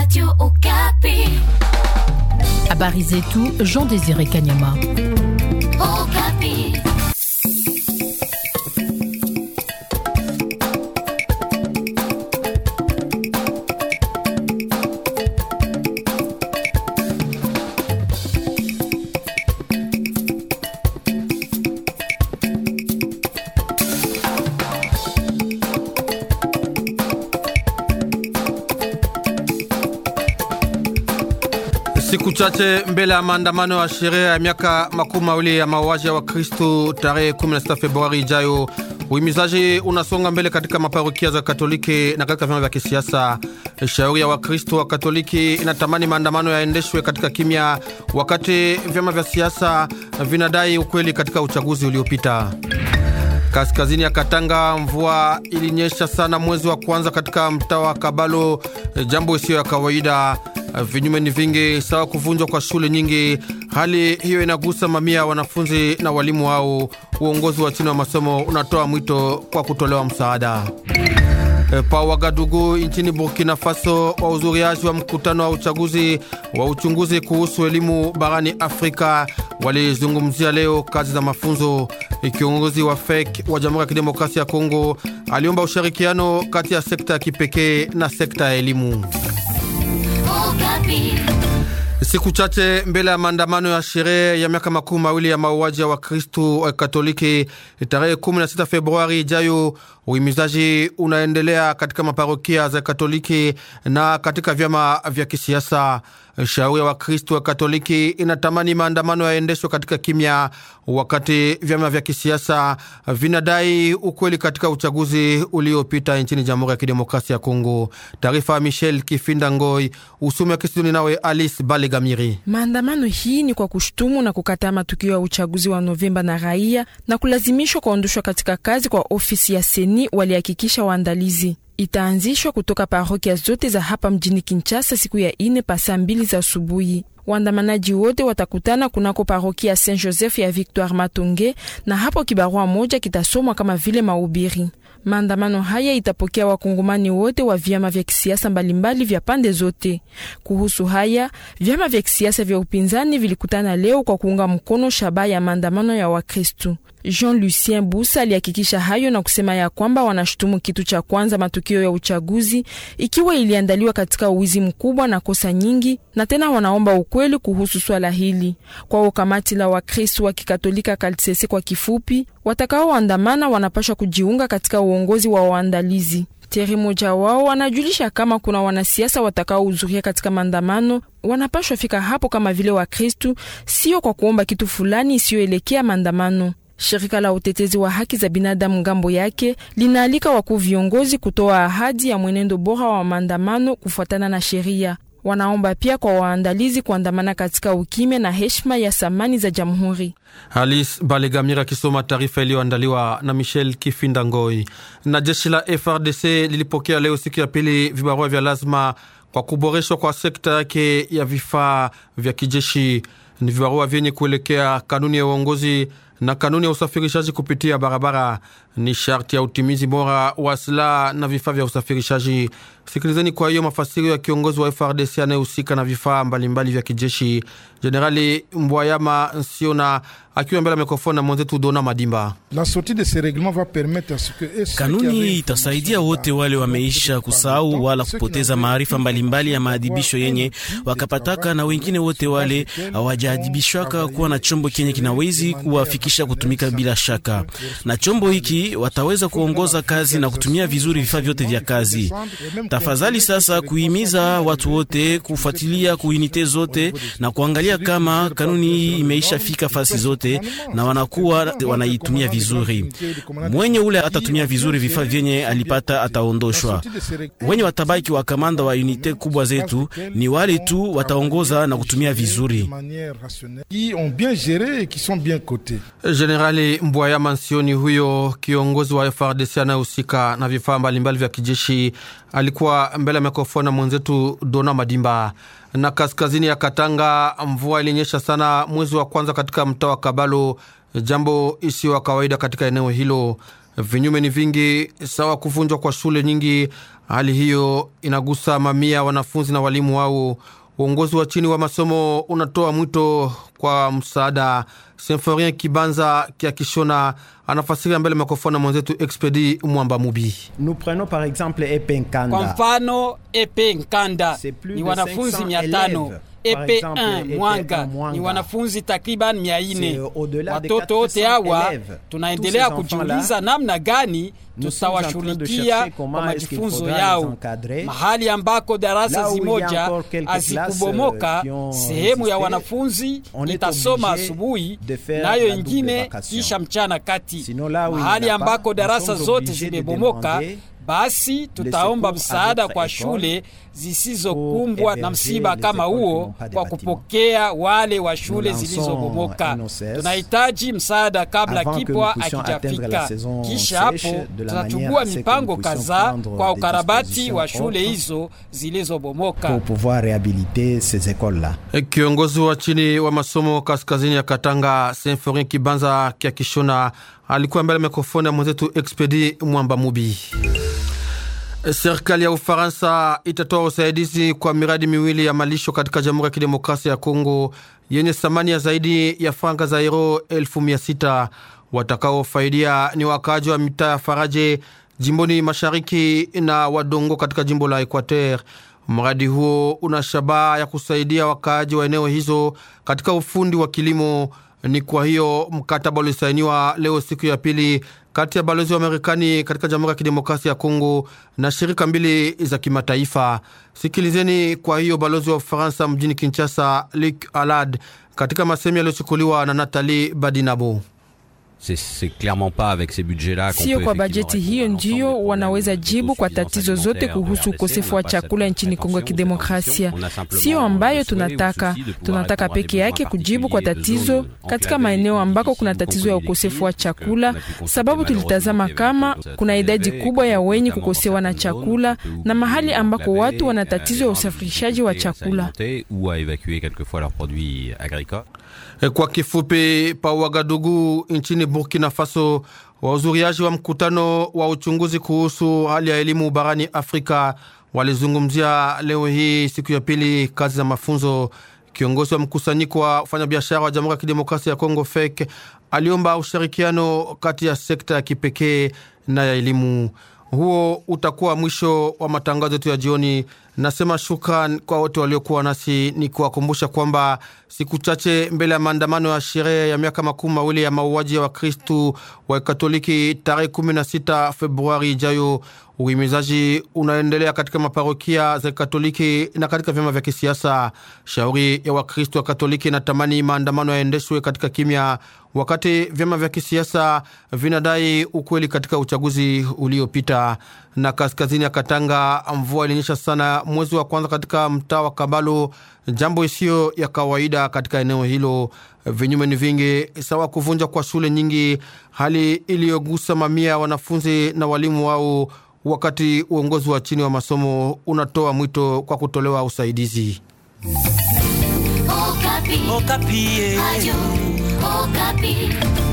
Radio Okapi. Habari zetu Jean Désiré Kanyama. Okapi. Siku chache mbele ya maandamano ya sherehe ya miaka makumi mawili ya mauaji ya Wakristu tarehe 16 Februari ijayo, uhimizaji unasonga mbele katika maparokia za Katoliki na katika vyama vya kisiasa. Shauri ya Wakristu wa Katoliki inatamani maandamano yaendeshwe katika kimya, wakati vyama vya siasa vinadai ukweli katika uchaguzi uliopita. Kaskazini ya Katanga, mvua ilinyesha sana mwezi wa kwanza katika mtaa wa Kabalo, jambo isiyo ya kawaida. Vinyume ni vingi, sawa kuvunjwa kwa shule nyingi. Hali hiyo inagusa mamia ya wanafunzi na walimu wao. Uongozi wa chini wa masomo unatoa mwito kwa kutolewa msaada. E, pa Wagadugu nchini Burkina Faso, wahudhuriaji wa mkutano wa uchaguzi wa uchunguzi kuhusu elimu barani Afrika walizungumzia leo kazi za mafunzo. Kiongozi wa FEC wa Jamhuri ya Kidemokrasia ya Kongo aliomba ushirikiano kati ya sekta ya kipekee na sekta ya elimu. Okapi. Siku chache mbele ya maandamano ya sherehe ya miaka makumi mawili ya mauaji ya Wakristu wa Katoliki tarehe 16 Februari ijayo, uhimizaji unaendelea katika maparokia za Katoliki na katika vyama vya kisiasa. Shauri ya Wakristu wa Katoliki inatamani maandamano yaendeshwe katika kimya, wakati vyama vya kisiasa vinadai ukweli katika uchaguzi uliopita nchini Jamhuri ya Kidemokrasia ya Kongo. Taarifa ya Michel Kifinda Ngoi, usumi wa Kisidoni nawe Alice Balegamiri. Maandamano hii ni kwa kushutumu na kukataa matukio ya uchaguzi wa Novemba na raia na kulazimishwa kuondoshwa katika kazi kwa ofisi ya seni, walihakikisha waandalizi. Itaanzishwa kutoka parokia zote za hapa mjini Kinshasa siku ya ine pa saa mbili za asubuhi. Waandamanaji wote watakutana kunako parokia Saint Joseph ya Victoire Matonge, na hapo kibarua moja kitasomwa kama vile mahubiri. Maandamano haya itapokea wakongomani wote wa vyama vya kisiasa mbalimbali vya pande zote. Kuhusu haya, vyama vya kisiasa vya upinzani vilikutana leo kwa kuunga mkono shabaha ya maandamano ya Wakristu. Jean Lucien Busa alihakikisha hayo na kusema ya kwamba wanashutumu kitu cha kwanza matukio ya uchaguzi ikiwa iliandaliwa katika uwizi mkubwa na kosa nyingi, na tena wanaomba ukweli kuhusu swala hili. Kwao kamati la Wakristu wa Kikatolika Kaltsese kwa kifupi, watakaoandamana wanapashwa kujiunga katika uongozi wa waandalizi. Teri moja wao wanajulisha kama kuna wanasiasa watakaohudhuria katika maandamano wanapashwa fika hapo kama vile Wakristu, sio kwa kuomba kitu fulani isiyoelekea maandamano. Shirika la utetezi wa haki za binadamu ngambo yake linaalika wakuu viongozi kutoa ahadi ya mwenendo bora wa maandamano kufuatana na sheria. Wanaomba pia kwa waandalizi kuandamana katika ukimya na heshima ya samani za jamhuri. Alice Balegamira akisoma taarifa iliyoandaliwa na Michel Kifinda Ngoi. Na jeshi la FRDC lilipokea leo siku ya pili vibarua vya lazima kwa kuboreshwa kwa sekta yake ya vifaa vya kijeshi. Ni vibarua vyenye kuelekea kanuni ya uongozi na kanuni ya usafirishaji kupitia barabara. Ni sharti ya utimizi bora wa silaha na vifaa vya usafirishaji. Sikilizeni kwa hiyo mafasirio ya kiongozi wa FRDC anayehusika na vifaa mbalimbali vya kijeshi, Jenerali Mbwayama Nsiona akiwa mbele ya mikrofoni na mwenzetu Dona Madimba. Kanuni itasaidia wote wale wameisha kusahau wala kupoteza maarifa mbalimbali ya maadhibisho yenye wakapataka, na wengine wote wale hawajaadhibishwaka kuwa na chombo kenye kinawezi kuwafikisha kutumika bila shaka. Na chombo hiki wataweza kuongoza kazi na kutumia vizuri vifaa vyote vya kazi. Tafadhali sasa kuhimiza watu wote kufuatilia kuinite zote na kuangalia kama kanuni hii imeisha fika fasi zote na wanakuwa wanaitumia vizuri. Mwenye ule atatumia vizuri vifaa vyenye alipata ataondoshwa. Wenye watabaki wa kamanda wa unite kubwa zetu ni wale tu wataongoza na kutumia vizuri. Jenerali Mbwaya Mansioni, huyo kiongozi wa FRDC anayehusika na vifaa mbalimbali vya kijeshi, alikuwa mbele ya mikrofoni na mwenzetu Dona Madimba. Na kaskazini ya Katanga, mvua ilinyesha sana mwezi wa kwanza katika mtaa wa Kabalo, jambo isiyo kawaida katika eneo hilo. Vinyume ni vingi, sawa kuvunjwa kwa shule nyingi. Hali hiyo inagusa mamia wanafunzi na walimu wao. Uongozi wa chini wa masomo unatoa mwito kwa msaada. Symphorien Kibanza Kia Kishona anafasiria mbele mikrofoni mwenzetu Expedi Mwamba Mubi. Nous prenons par exemple Epe Kwa Nkanda. mfano Epe Nkanda C'est plus ni de wanafunzi 500 mia tano. élèves. Par Epe exemple, 1 Epe Mwanga 1 Mwanga. ni wanafunzi takriban mia C'est ine. au-delà de Watoto wote 400 hawa élèves. tunaendelea Tous ces kujiuliza enfants-là, namna gani nous sommes en train de tutawashughulikia chercher comment kwa est-ce qu'il majifunzo faudra les yao encadrer. mahali ambako darasa Là où il y a zimoja encore quelques hazikubomoka. classes, euh, qui ont Sehemu ya résisté, wanafunzi on est itasoma obligé asubuhi de faire nayo la double ingine vacation. kisha mchana kati. Sinon, là où il Mahali n'y a ambako pas, darasa nous sommes zote obligés de zimebomoka demander basi tutaomba secours à msaada d'autres kwa écoles shule zisizokumbwa pour na msiba héberger kama les écoles qui huo n'ont pas de kwa bâtiment. kupokea wale wa shule lançons zilizobomoka. un OCS Tunahitaji msaada kabla avant que kipwa nous puissions atteindre la akijafika. saison Kisha sèche hapo de la tutachukua manière à ce que mipango nous puissions kadhaa prendre kwa des ukarabati dispositions wa shule autres hizo zilizobomoka. pour pouvoir réhabiliter ces écoles-là. Kiongozi wa chini wa masomo kaskazini ya Katanga, Symphorien Kibanza Kia Kishona, alikuwa mbele ya mikrofoni ya mwenzetu Expedi Mwamba Mubi. Serikali ya Ufaransa itatoa usaidizi kwa miradi miwili ya malisho katika Jamhuri ya Kidemokrasia ya Kongo yenye thamani ya zaidi ya franga za euro elfu mia sita. Watakaofaidia ni wakaaji wa mitaa ya Faraje jimboni mashariki na Wadongo katika jimbo la Equateur. Mradi huo una shabaha ya kusaidia wakaaji wa eneo hizo katika ufundi wa kilimo. Ni kwa hiyo mkataba ulisainiwa leo siku ya pili kati ya balozi wa Marekani katika Jamhuri ya Kidemokrasia ya Kongo na shirika mbili za kimataifa. Sikilizeni kwa hiyo balozi wa Ufaransa mjini Kinshasa, Luc Alad, katika masemi yaliyochukuliwa na Nathalie Badinabo. C'est c'est clairement pas avec ces budgets-là qu'on Sio peut kwa effectivement bajeti répondre hiyo à l'ensemble des ndiyo problèmes wanaweza de jibu kwa autosuffisance tatizo zote alimentaire au kuhusu RDC. ukosefu On wa n'a pas chakula cette nchini Kongo ya prétention, Kidemokrasia. cette ambition. On a simplement Sio ambayo le souhait ou le tunataka. souci de pouvoir Tunataka répondre à des peke yake besoins kujibu kwa particuliers de tatizo zones katika enclavées, maeneo ambako kuna difficiles, tatizo ya conflit ukosefu wa des crises, chakula, qu'on a pu constater sababu tulitazama malheureusement kama qu'il y avait kuna un idadi élevé, kubwa ya que wenye notamment kukosewa na certaines zones, chakula où na mahali ils ambako enclavés, watu wana euh, tatizo ya les gens usafirishaji wa difficultés à chakula. s'alimenter ou à évacuer quelquefois leurs produits agricoles. Kwa kifupi, pa Wagadugu nchini Burkina Faso, wahudhuriaji wa mkutano wa uchunguzi kuhusu hali ya elimu barani Afrika walizungumzia leo hii siku ya pili kazi za mafunzo. Kiongozi wa mkusanyiko wa wafanyabiashara wa Jamhuri ya Kidemokrasia ya Kongo FEK aliomba ushirikiano kati ya sekta ya kipekee na ya elimu. Huo utakuwa mwisho wa matangazo yetu ya jioni. Nasema shukran kwa wote waliokuwa nasi, ni kuwakumbusha kwamba siku chache mbele ya maandamano ya sherehe ya miaka makumi mawili ya mauaji ya Wakristu wa Katoliki tarehe 16 Februari ijayo, uhimizaji unaendelea katika maparokia za Katoliki na katika vyama vya kisiasa. Shauri ya Wakristu wa Katoliki inatamani maandamano yaendeshwe katika kimya, wakati vyama vya kisiasa vinadai ukweli katika uchaguzi uliopita. Na kaskazini ya Katanga, mvua ilinyesha sana mwezi wa kwanza katika mtaa wa Kabalo, jambo isiyo ya kawaida katika eneo hilo. Vinyume ni vingi, sawa kuvunja kwa shule nyingi, hali iliyogusa mamia ya wanafunzi na walimu wao, wakati uongozi wa chini wa masomo unatoa mwito kwa kutolewa usaidizi. Okapi. Okapi. Radio Okapi.